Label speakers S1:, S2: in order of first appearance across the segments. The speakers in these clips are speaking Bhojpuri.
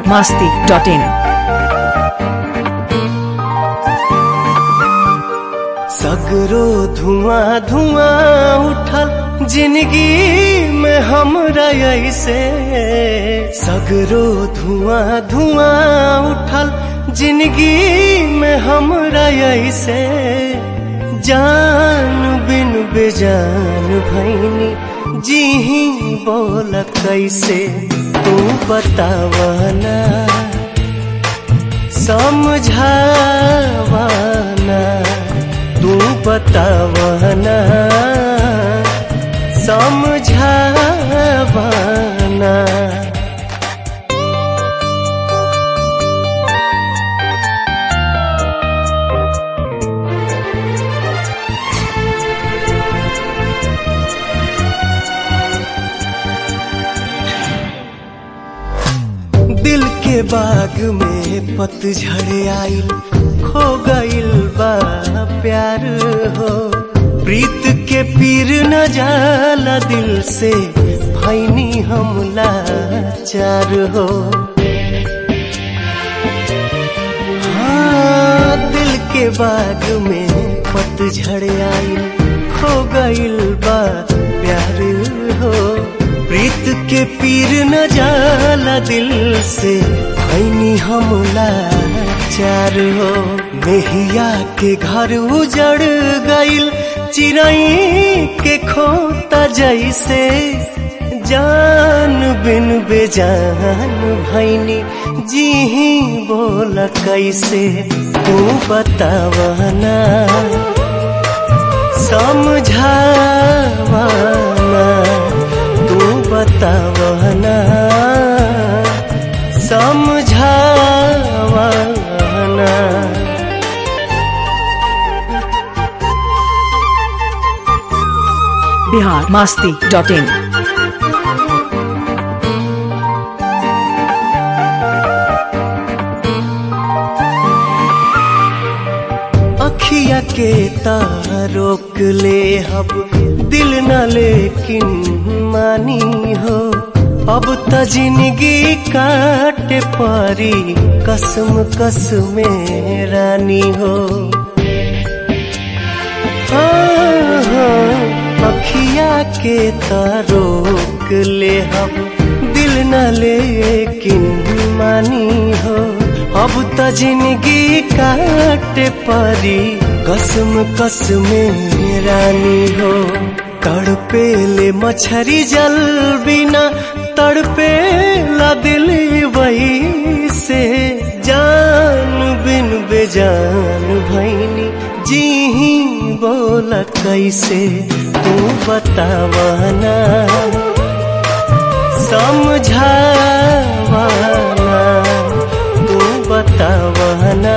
S1: masti dot in.
S2: सगरो धुआं धुआं उठल जिंदगी में हमरा ऐसे सगरो धुआं धुआं उठल जिंदगी में हमरा ऐसे जान बिन बेजान भैनी जी ही बोल कैसे तू बतावना समझावना तू बतावना समझावना दिल के बाग में पतझड़ आइल खो गइल बा प्यार हो प्रीत के पीर न जाला दिल से भैनी हमला चार हो हाँ दिल के बाग में पतझड़ आइल खो गइल बा प्यार हो प्रीत के पीर न जाला दिल से भैनी हमला चार हो मेहिया के घर उजड़ गइल चिड़ई के खोता जैसे जान बिन बेजान भैनी जी ही बोल कैसे तू बतावना समझावना तू बतावना समझावना
S1: Bihar masti dot in.
S2: अखिया के तारोक ले हब दिल न लेकिन मानी हो अब त जिंदगी काटे पारी कसम कसम रानी हो हाँ, हाँ, अखिया के तारोक ले हम दिल न लेकिन मानी हो अब त जिंदगी काटे परी कसम कसम रानी हो तड़पे ले मछरी जल बिना तड़पे ला दिल वही से जान बिन बेजान भैनी जी ही बोल कैसे तू बतावना समझावना तू बतावना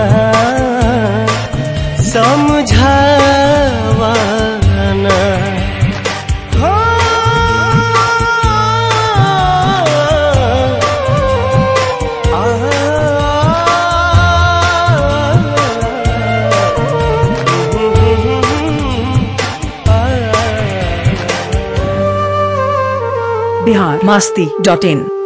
S2: समझावना
S1: Bihar masti dot in.